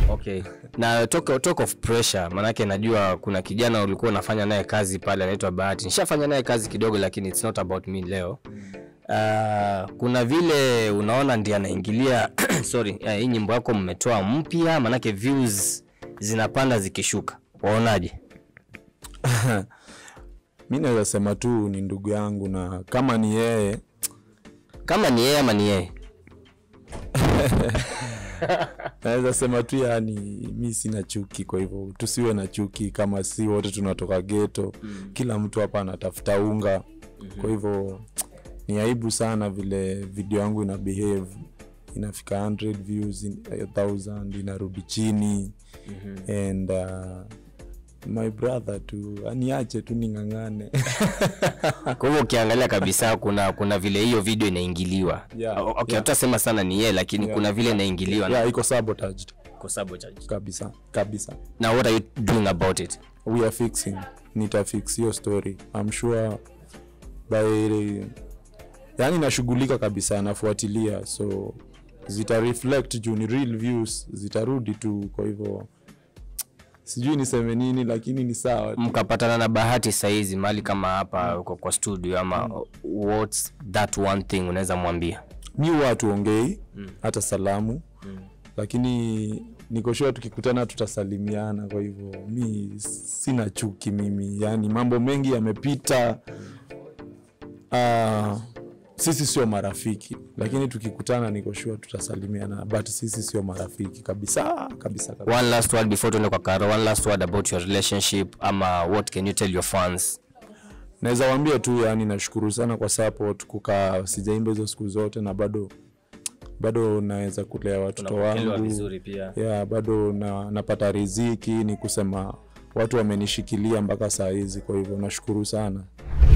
okay na talk, talk of pressure manake najua kuna kijana ulikuwa unafanya naye kazi pale anaitwa bahati nishafanya naye kazi kidogo lakini it's not about me leo uh, kuna vile unaona ndi anaingilia sorry uh, hii nyimbo yako mmetoa mpya manake views zinapanda zikishuka waonaje mi naweza sema tu ni ndugu yangu na kama ni yeye kama ni yeye ama ni yeye naweza sema tu yani mi sina chuki kwa hivyo tusiwe na chuki kama si wote tunatoka geto mm. kila mtu hapa anatafuta unga mm-hmm. kwa hivyo ni aibu sana vile video yangu ina behave inafika 100 views in, 1000 inarudi chini mm-hmm. and uh, my brother tu aniache tu ning'ang'ane kwa hivyo ukiangalia kabisa kuna kuna vile hiyo video inaingiliwa Yeah, O- okay yeah. hatutasema sana ni yeye lakini Yeah. kuna vile inaingiliwa yeah, iko sabotaged Kwa sabotage. kabisa kabisa na what are you doing about it we are fixing nitafix hiyo story I'm sure by yani nashughulika kabisa nafuatilia so zita reflect juu ni real views zitarudi tu kwa hivyo sijui niseme nini lakini ni sawa tu. mkapatana na bahati sahizi mahali kama hapa kwa, kwa studio ama what's that one thing unaweza mwambia mi huwa tuongei hata salamu lakini nikoshua tukikutana tutasalimiana kwa hivyo mi sina chuki mimi yani mambo mengi yamepita uh, sisi sio marafiki lakini tukikutana nikoshua tutasalimiana but sisi sio marafiki kabisa kabisa, kabisa. one last word before tuende kwa karo one last word about your relationship ama what can you tell your fans naweza wambia tu yani nashukuru sana kwa support kukaa sijaimba hizo siku zote na bado bado naweza kulea watoto wangu pia yeah, bado na, napata riziki ni kusema watu wamenishikilia mpaka saa hizi kwa hivyo nashukuru sana